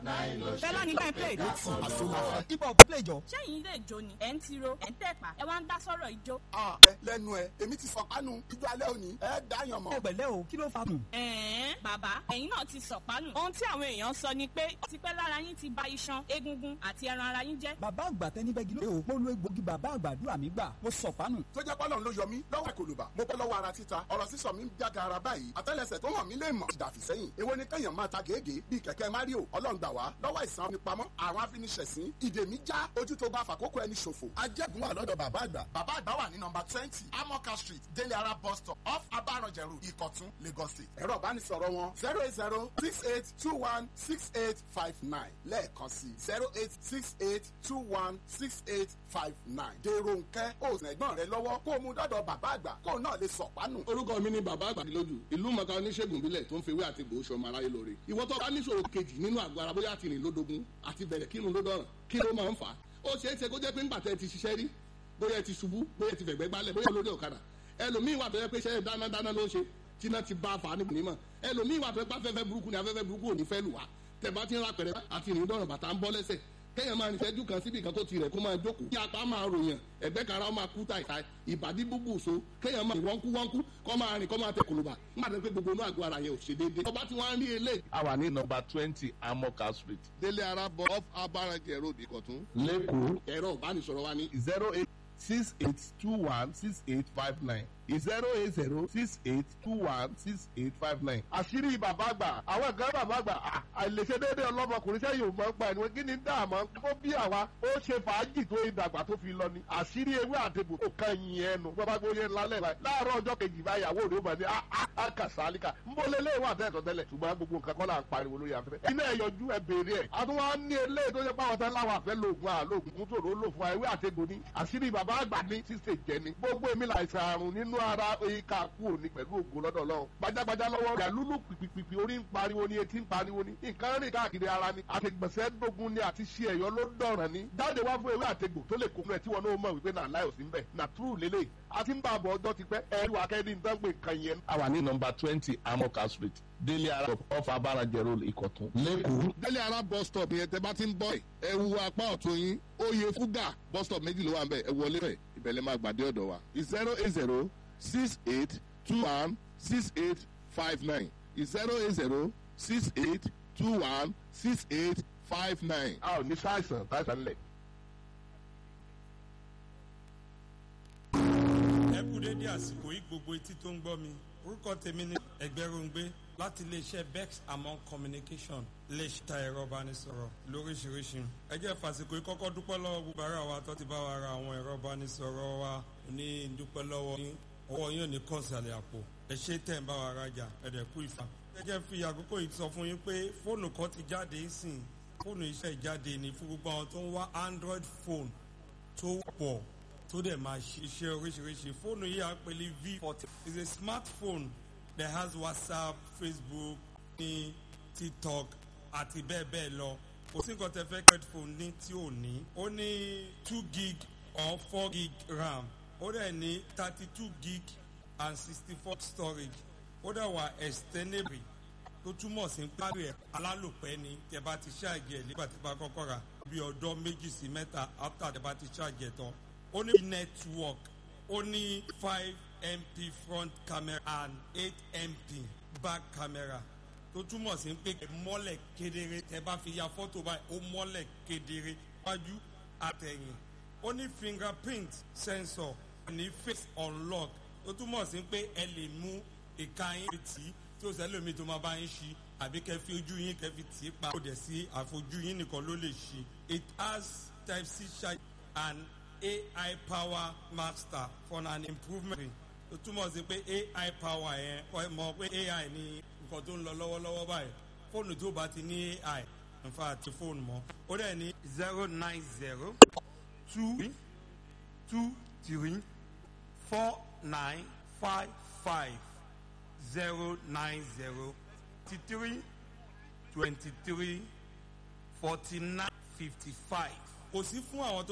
fẹlá ní bẹ́ẹ̀ play. ibà ò play jọ. sẹ́yìn ilé ìjó ni ẹ̀ ń tiro ẹ̀ ń tẹ̀pà ẹ̀ wá ń dá sọ̀rọ̀ ìjó. ẹ lẹ́nu ẹ èmi ti sọ̀pánu ijó alẹ́ òní ẹ dáyàn mọ́. ẹ pẹ̀lẹ́ o kí ló fa kùn. ẹ̀ẹ́n bàbá ẹ̀yin náà ti sọ̀pánù. ohun tí àwọn èèyàn sọ ni pé ó ti pẹ́ lára yín ti ba iṣan egungun àti ẹran ara yín jẹ́. bàbá àgbà tẹni bẹ́gi ló mo lo egbògi bàbá àgbàdúrà mi gbà mo sọ̀pánù. tó jẹ́ pọ́lọ́n ló yọ mí lọ́wọ́ ìkòlùbà mo bọ́ lọ́wọ́ ara títa ọ̀rọ̀ sísọ mi ń jága ara báyìí àtẹ́lẹsẹ̀ tó hàn mí lè mọ̀ ìdàfí sẹ́yìn èwo ni kẹ́yàn máa ta gègé bíi kẹ̀kẹ́ mario ọlọ́run gbà wá lọ́wọ́ ìsàn nípamọ́ àwọn afiniṣẹ̀sín ìdè mi já ojú tó bá fàkókò ẹni ṣòfò ajẹ́gun wà lọ́dọ̀ bàbá àgbà bàbá àgbà wà ní nọmba twenty amoka street délé ara bus stop off abaranjẹrù ìkọ̀tún lagos state ẹ̀rọ ìbánisọ̀rọ̀ wọn zero eight zero six eight two one six eight five nine lẹ́ẹ̀kan sí zero eight six eight two one six eight five nine dèrò nkẹ́ òsùn ẹ̀gbọ́n rẹ lọ́wọ́ kó o mú dọ́dọ̀ bàbá àgbà kó o náà lè sọ̀pánù. orúkọ mi ni bàbá àgbàdìlójú ìlú mọ̀ká oníṣègùn ìbílẹ̀ tó ń fewé àti gbòó sọmọ aráyé lóore ìwọ tó bá níṣòro kejì nínú àgọ́ ara bóyá àtìrìn lódogun àti bẹ̀rẹ̀ kírun ló dọ̀ràn kí ló máa ń fà á ó ṣeé ṣe kó jẹ́ pé ńgbà tẹ́ ti ṣiṣẹ́ rí bóyá ẹ ti ṣubú bóyá ẹ ti fẹ̀gbẹ́ gbálẹ̀ bóyá olórí ọ̀kadà ẹlòmíì wà tó yẹ pé ṣẹ́ dáná dáná ló ń ṣe tíná ti bá a fà á níbi nímọ̀ ẹlòmíì wà tó yẹ pé afẹ́fẹ́ burúkú ni afẹ́fẹ́ burúkú ò ní fẹ́ lù wá tẹ̀ bá ti ń ra pẹ̀rẹ̀ àti ìrìn dọ̀ràn bàtà ń bọ́ lẹ́sẹ̀ kéèyàn máa nìṣẹ́jú kan síbi kan tó ti rẹ̀ kó máa jókòó kí apá máa ròyàn ẹ̀gbẹ́ kan ara máa kú tàìtàì ìbàdí búbù so kéèyàn máa wọ́nkú wọ́nkú kọ́ máa rìn kọ́ máa tẹ kòlùbà nígbà tó pé gbogbo inú àgọ́ ara yẹn ò ṣe déédéé. ọba tí wọ́n á rí eléyìí. a wà ní nọmba twenty amoka street délé ara bọ off abarajẹ road ìkọ̀tún. lẹ́kọ̀ọ́ ẹ̀rọ ìbánisọ̀rọ̀ wa ní zero eight six eight two one six eight five nine zero eight zero six eight two one six eight five nine. àṣírí bàbá àgbà àwọn nǹkan bàbá àgbà àìlèṣe déédéé ọlọ́mọkùnrin sẹ́yìn ò mọ̀ ń pa ẹni wọn kí ni dáàmú kó bí àwa ó ṣe fàájì tó ìdàgbà tó fi lọ ni àṣírí ewé àtẹ̀bù tó kan yìn ẹnu bàbá gbóyè lálẹ́ báyìí láàárọ̀ ọjọ́ kejì báyìí àwọn òde ó bá ní àkàsálíkà ń bọ́ lélẹ́ wà tẹ́tọ̀ tẹ́lẹ̀ ṣùgbọ́n gbogbo nǹkan kọ́ là ń pariwo lórí afẹ́fẹ́ iná ẹ̀yọjú ẹ béèrè ẹ̀ àtúwọ́n á ní eléyìí tó ṣe pàwọn tán láwọn àfẹ́ lóògùn àlóògùn kún tòró lò fún ewé àtẹ̀gbò ní àṣírí bàbá àgbà ní sísè jẹ ni gbogbo èmi làìsàn àrùn nínú ara ìka kú òní pẹ̀lú ògùn lọ́dọ̀ lọ́wọ́ gbajàgbajà lọ́wọ́ rẹ̀ lúlù pìpìpì orí ń pariwo ni etí ń pariwo ni nǹkan rìn káàkiri ara ni àtẹ̀gbọ̀nsẹ̀ gbógun ni àti ṣe ẹ̀yọ́ ló dọ̀ràn ni jáde wá fún ewé àtẹ̀gbò tó lè kó fún ẹ tí wọn náà mọ̀ wípé náà láì òsín bẹ̀ nà túrù lélẹ̀ àti ń bá àbọ̀ ọjọ́ ti pẹ́ ẹ̀rù akẹ́ni nǹkan pé nǹkan yẹn. a wà ní nọmba twenty amoka street délé ara off abarajẹ road ìkọ̀tún lẹ́kọ̀ọ́. délé ara bus stop yẹn tẹ bá ti ń bọ̀ ẹ wu apá ọ̀tún yín oyè fúgà bus stop méjì ló wà ń bẹ̀ ẹ wọlé rẹ̀ ìbẹ̀lẹ̀ máa gbàdé ọ̀dọ̀ wa zero eight zero six eight two one six eight five nine zero eight zero six eight two one six eight five nine. a ò ní sáìsàn táìsàn lẹ̀. ẹ kú dédé àsìkò yìí gbogbo etí tó ń gbọ́ mi orúkọ tèmi ni ẹgbẹ́rúngbé láti iléeṣẹ́ bex among communication iléeṣẹ́ ta ẹ̀rọ ìbánisọ̀rọ̀ lóríṣiríṣi ẹ jẹ́ fàsìkò yìí kọ́kọ́ dúpẹ́ lọ́wọ́ gbogbo ara wa tó ti bá wa ra àwọn ẹ̀rọ ìbánisọ̀rọ̀ wa ní dúpẹ́ lọ́wọ́ ní ọwọ́ yóò ní kọ́ọ̀sàlẹ̀ àpò ẹ ṣe tẹ̀ ń bá wa rajà ẹ̀dẹ̀ kú ìfà. ẹ jẹ́ fi àkókò yìí sọ fún yín pé fóònù kan ti jáde sìn fóònù iṣẹ́ ìjáde ní fún gbogbo àwọn tó ń wá android phone tó pọ̀ tó dẹ̀ máa ṣiṣẹ́ oríṣiríṣi fóònù yìí à ń pè ní v forty is a smartphone that has whatsapp facebook ní tiktok àti bẹ́ẹ̀ bẹ́ẹ̀ lọ kò sí nǹkan tẹ fẹ́ android phone ní tí ò ní ó ní two gig or four gig ram ó dẹ̀ ní thirty two gig and sixty four storage ó dẹ̀ wà extendable tó túmọ̀ sí pàrọ̀ ẹ̀ alálòpẹ́ ni tẹ bá ti ṣáàjì ẹ̀ nígbà tí bá kọ́kọ́ rà bí ọdọ́ méjì sí mẹ́ta after tẹ bá ti ṣáàjì ẹ̀ tán ó ní network ó ní five mp front camera and eight mp back camera tó túmọ̀ sí pé mọ́lẹ̀ kedere tẹ bá fi ya fọ́tò báyìí ó mọ́lẹ̀ kedere wájú àtẹ̀yìn ó ní fingerprint sensor ní face unlock tó túmọ̀ sí pé ẹ lè mú ìka yín tì í tí ó sẹ́lẹ̀ mi tó máa bá yín ṣí àbí kẹ́ fi ojú yín kẹ́ fi tì í pa. ó dẹ̀ sí àfojú yín nìkan ló lè ṣí. it has type c charge and ai power master for an improvement. tó túmọ̀ sí pé ai power yẹn kọ́ ẹ mọ̀ pé ai ní nǹkan tó ń lọ lọ́wọ́lọ́wọ́ báyìí fóònù tó bá ti ní ai nfa àti fóònù mọ́ ó dẹ̀ ní zero nine zero two two three four nine five five zero nine zero three twenty three forty nine fifty five. kò sí fún àwọn tó.